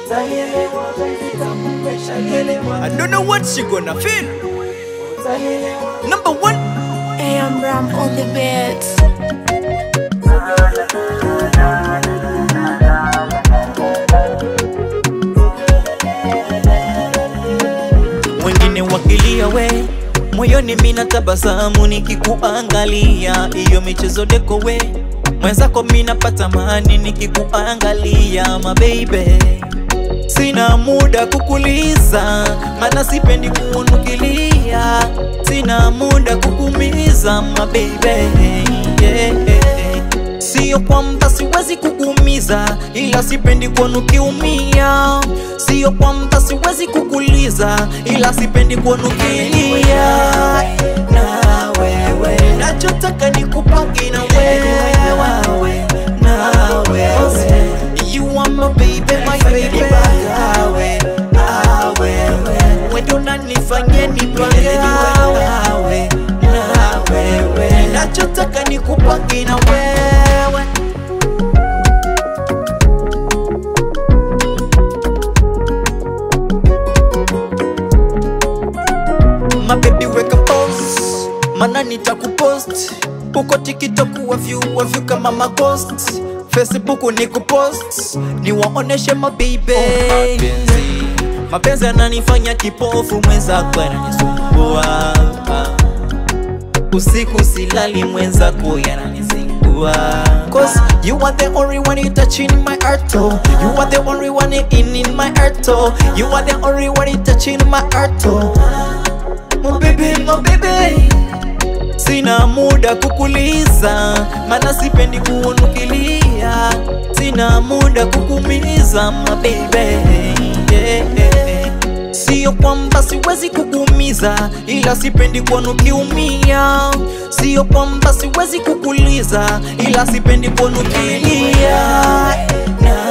I don't know what she gonna feel. Number one. Hey, I'm Ram on the beat. wengine wakilia we moyoni mina tabasamu nikikuangalia iyo michezo deko we mwenzako minapata mani nikikuangalia mabeibe sina muda kukuliza mana sipendi kuunukilia sina muda kukumiza mabeibe yeah. Sio kwamba siwezi kukuumiza, ila sipendi kuona ukiumia. Sio kwamba siwezi kukuliza, ila sipendi kuona ukilia. Na wewe nachotaka ni kubaki na wewe, na wewe you are my baby, my baby. Awe, awe, wewe unanifanyia nipange awe, na wewe nachotaka ni kubaki na wewe. mabebi weka post mana nitakupost uko tiktok wavyu wavyu kama maghost facebook ni kupost niwaoneshe mabibe mapenzi mapenzi ananifanya kipofu mwenzako ananisumbua usiku silali mwenzako yananizingua Cause you are the only one you touching my heart oh. You are the only one in in my heart oh. You are the only one you touching my heart oh. My baby, my baby Sina muda kukuliza, mana sipendi kuunukilia. Sina muda kukumiza, my baby yeah. Sio kwamba siwezi kukuumiza, ila sipendi kuona ukiumia. Sio kwamba siwezi kukuliza, ila sipendi kuona ukilia. Na